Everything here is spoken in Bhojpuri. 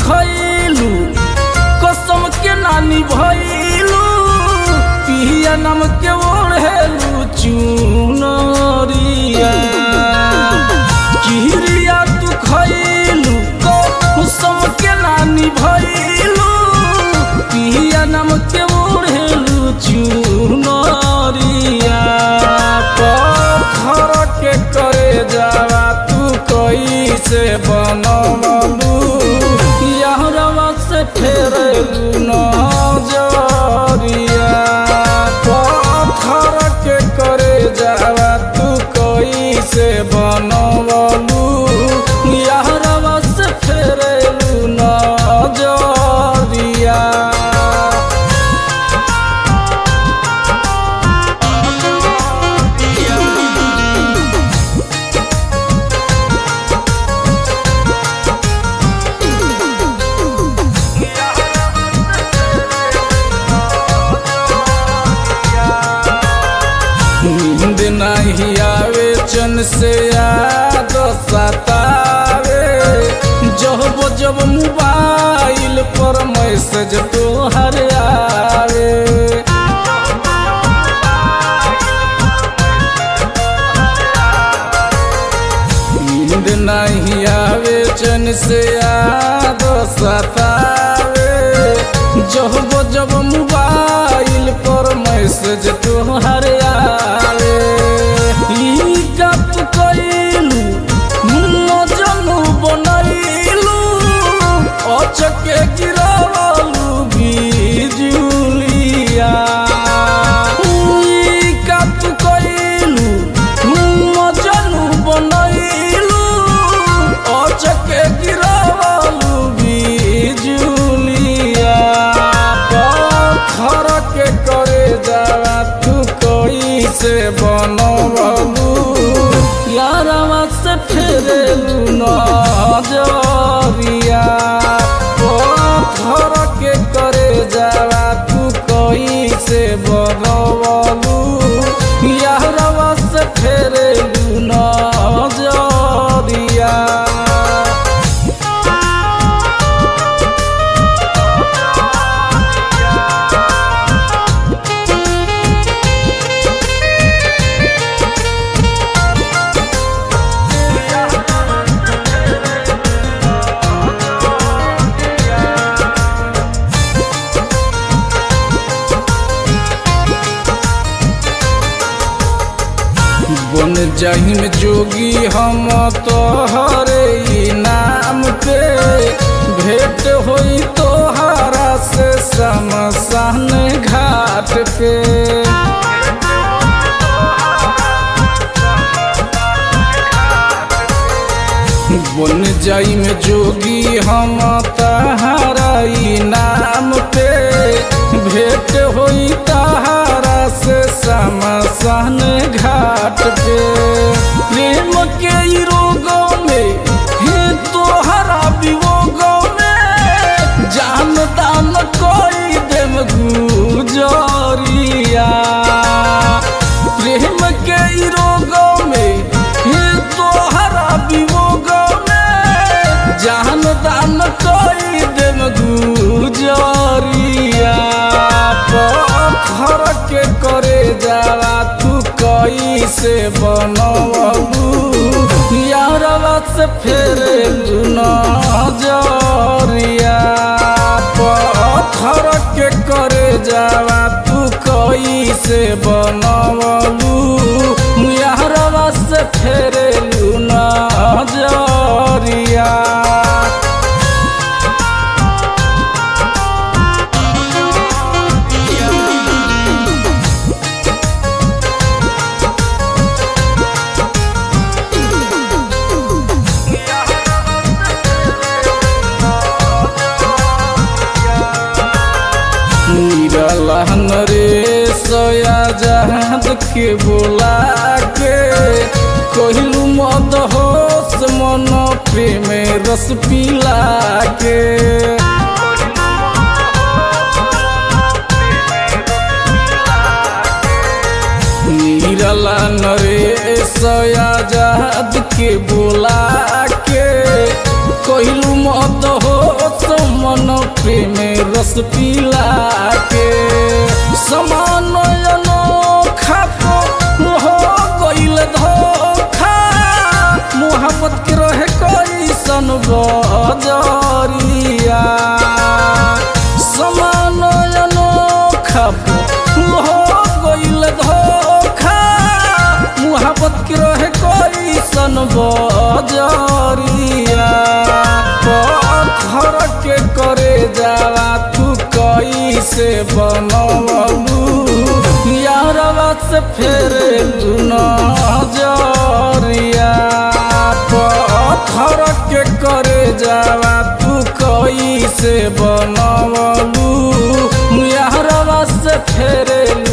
खैलू कसम के नानी भैलू पिया नाम के ओढ़ेलू चुनरिया किरिया तू खैलू कसम के नानी भैलू पिया नाम के ओढ़ेलू चुनरिया पत्थर के करे जावा तू कैसे बनवलू यहरवा से फेरलू नजरिया पत्थर के करे जावा तू कैसे बनवलू यहरवा से फेरलू नजरिया नींद नहीं आवे चन से याद सतावे जब जब मोबाइल पर मैसेज तोहर आवे नींद नहीं आवे चन से याद सतावे जब जब मोबाइल पर मैसेज तोहर आवे ई गप कइलू मजनू बनैलू अचके गिरावलू बिजुलिया ई गप कइलू मजनू बनैलू अचके गिरावलू बिजुलिया पत्थर के करे जावा तू कैसे बनवलू यारवा से फेरेलू नजरिया पत्थर के करे जावा तू कैसे बनवलू यारवा से फेरेलू नजरिया बन जाहिम जोगी हम तोहरे नाम पे भेंट होई तोहरा से शमशान घाट पे बन जाई में जोगी हम तहारा नाम पे भेंट होई तहारा से शमशान घाट पे प्रेम के ई रोगों में हे तोहरा वियोगों में जान दान कोई देम गुजरिया प्रेम के ई रोगों में हे तोहरा वियोगों में जान दान कोई देम गुजरिया पत्थर के करे जाला तू कैसे बनवलू यारवा से फेरे नजरिया पत्थर के करे जाला तू कैसे बनवलू यारवा से फेरे नजरिया लहन रे सोया जहाद के बोला के कहलू मद होश मन प्रेम रस पिला के नीरला नरेश आजाद के बोला के कहलू मत हो मन पे में रस पिला के समान अनोखा तो हो गइल धोखा मोहब्बत के रहे कैसन बजरिया समान अनोखा हो गइल धोखा मोहब्बत के रहे कैसन बजरिया पत्थर के करे जाला तू कैसे बनवलू यारवा से फेरे तू नजरिया पत्थर के करे जाला तू कैसे बनवलू यारवा से फेरे